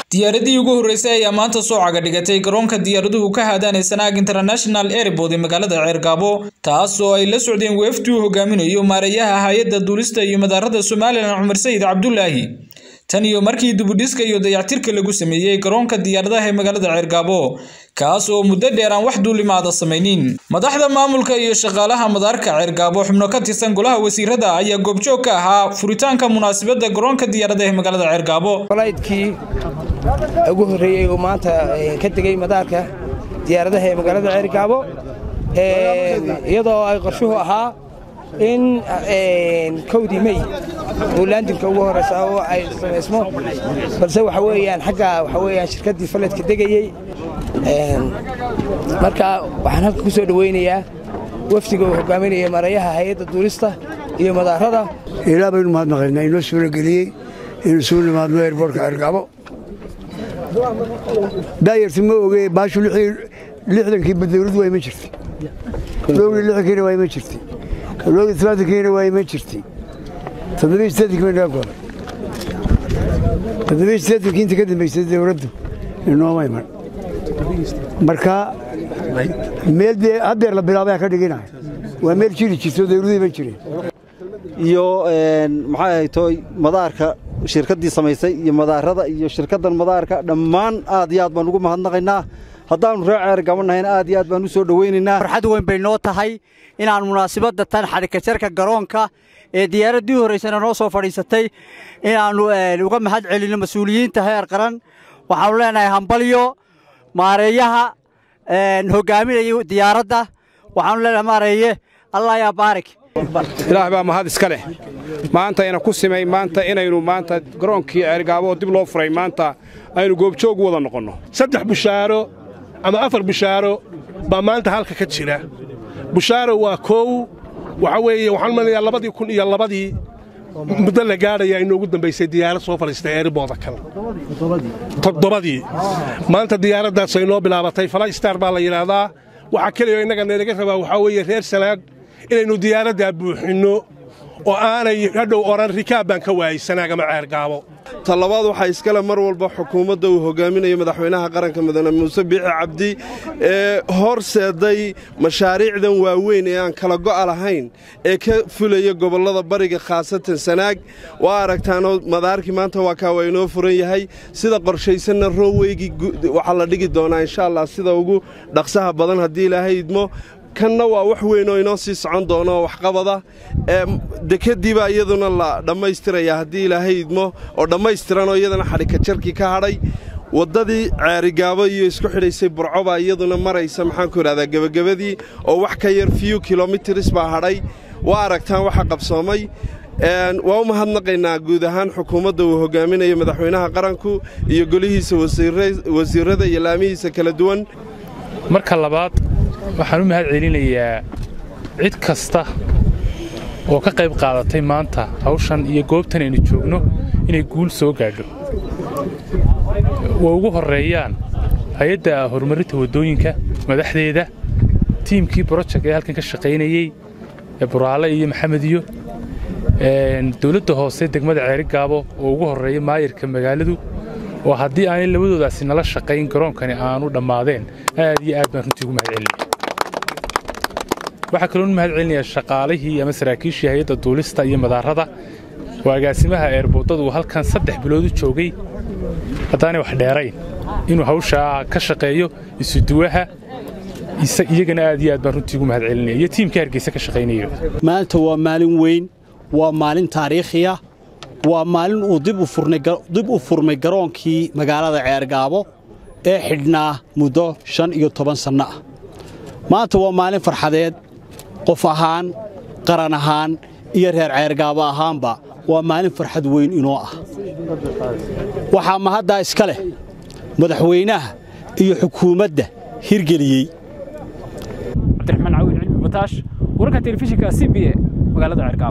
diyaaradii ugu horreysay ayaa maanta soo caga dhigatay garoonka diyaaraduhu ka haadaan sanaag international airport ee magaalada ceergaabo taas oo ay la socdeen weeftii uu hogaaminayo maareeyaha hay-adda duulista iyo madaarada somalilan cumar sayid cabdulaahi tan iyo markii dibudhiska iyo dayactirka lagu sameeyey garoonka diyaaradaha ee magaalada ceergaabo kaas oo muddo dheer aan wax duulimaada samaynin madaxda maamulka iyo shaqaalaha madaarka ceergaabo xubno ka tirsan golaha wasiirada ayaa goobjoog ka ahaa furitaanka munaasabadda garoonka diyaaradaha ee magaalada ceergaabo falaydkii ugu horreeyey uu maanta ka tegey madaarka diyaaradaha ee magaalada ceergaabo iyadoo ay qorshuhu ahaa in kowdii mey uu laandinka ugu horreysa oo ay samaysmo balse waxa weeyaan xagga waxa weeyaan shirkaddii faledka degayey marka waxaan halka ku soo dhowaynayaa wafdiga uu hogaaminaya mareeyaha hay-adda duulista iyo madaarada ilaa baynu mahadnaqaynaa inoo suurageliyey inuu suu nimaadno eerboortka ceergaabo daayarti ma oge baashu lixdankii badawladu waa iman jirtay dhowri lixdankiina waa iman jirtay dhowri tobaatankiina waa iman jirtay toddobiyi siddeedankii bay naga goday toddobiyi siddeedankii inta ka dambaysay dawladdu inooma iman marka meel dee haddeer la bilaabaya ka dhiginaya waa meel jiri jirto dawladu iman jireen iyo maxay ahaytoy madaarka shirkaddii samaysay iyo madaarada iyo shirkaddan madaarka dhammaan aad iyo aad baan ugu mahadnaqaynaa haddaannu ree ceergabannahayna aad iyo aad baan u soo dhowaynaynaa farxad weyn bay noo tahay inaan munaasabadda tan xadhikajarka garoonka ee diyaaraddii horraysana noo soo fadhiisatay inaannu uga mahad celinno mas-uuliyiinta heer qaran waxaannu leenahay hambalyo maareeyaha hogaaminaya diyaaradda waxaannu leenahay maareeye allah yaa baarik ilaah baa mahad iska leh maanta ina ku simay maanta inaynu maanta garoonkii ceergaabo oo dib loo furay maanta aynu goobjoog wada noqonno saddex bushaaro ama afar bushaaro baa maanta halka ka jira bushaaro waa koow waxa weeye waxaan malinayaa labadii kun iyo labadii muddo la gaadhaya inoogu dambaysay diyaarad soo fadhiistay eeribooda kale toddobadii maanta diyaaraddaas ay noo bilaabatay falastar baa la yidhaahdaa waxaa keliya innaga naynaga rabaa waxaa weeye reer sanaag inaynu diyaaraddaa buuxinno oo aanay hadhow odhan rikaab baan ka waayey sanaag ama ceergaabo talabaad waxaa iskale mar walba xukuumadda uu hogaaminayo madaxweynaha qaranka mudane muuse biixi cabdi ee horseeday mashaariicdan waaweyn ee aan kala go'a lahayn ee ka fulaya gobollada bariga khaasatan sanaag waa aragtaanoo madaarkii maanta waa kaa waa inoo furan yahay sida qorshaysanna rooweygi waxaa la dhigi doonaa insha allah sida ugu dhaqsaha badan haddii ilaahay idmo kanna waa wax weyn oo inoo sii socon doono waxqabada dekadiibaa iyaduna la dhammaystirayaa haddii ilaahay idmo oo dhammaystiranoo iyadana xadhikajarkii ka hadhay waddadii ceerigaabo iyo isku xidhaysay burcobaa iyaduna maraysa maxaanku idhahdaa gebagabadii oo wax ka yar fiyu kilomitris baa hadhay waa aragtaan waxa qabsoomay waa u mahadnaqaynaa guud ahaan xukuumadda uu hogaaminayo madaxweynaha qaranku iyo golihiisa wasiirrada iyo laamihiisa kala duwan marka labaad waxaan u mahad celinayaa cid kasta oo ka qayb qaadatay maanta hawshan iyo goobtan aynu joogno inay guul soo gaadho way ugu horreeyaan hay-adda horumarinta waddooyinka madaxdeeda tiimkii brojek ee halkan ka shaqaynayey ee buraale iyo maxamed iyo dawladda hoose degmada ceerigaabo oo ugu horreeya maayirka magaaladu oo haddii aanay labadoodaasi nala shaqayn garoonkani aanu dhammaadeen aad iyo aad baan runtii ugu mahad celinaya waxaa kaloon mahad celinayaa shaqaalihii ama saraakiishii hay-adda duulista iyo madaarada oo agaasimaha eerboodadu uu halkan saddex bilood u joogay haddaanay wax dheerayn inuu hawshaa ka shaqeeyo isuduwaha iyagana aad iyo aad baan runtii ugu mahad celinaya iyo tiimka hargeysa ka shaqaynayo maanta waa maalin weyn waa maalin taariikhiya waa maalin uu dib u furmay garoonkii magaalada ceergaabo ee xidhnaa muddo shan iyo toban sanno ah maanta waa maalin farxadeed qof ahaan qaran ahaan iyo reer ceergaabo ahaanba waa maalin farxad weyn inoo ah waxaa mahaddaa iska leh madaxweynaha iyo xukuumadda hirgeliyey cabdiraxmaan cawiil cilmi bataash wararka telefishinka c b e magaalada ceergaabo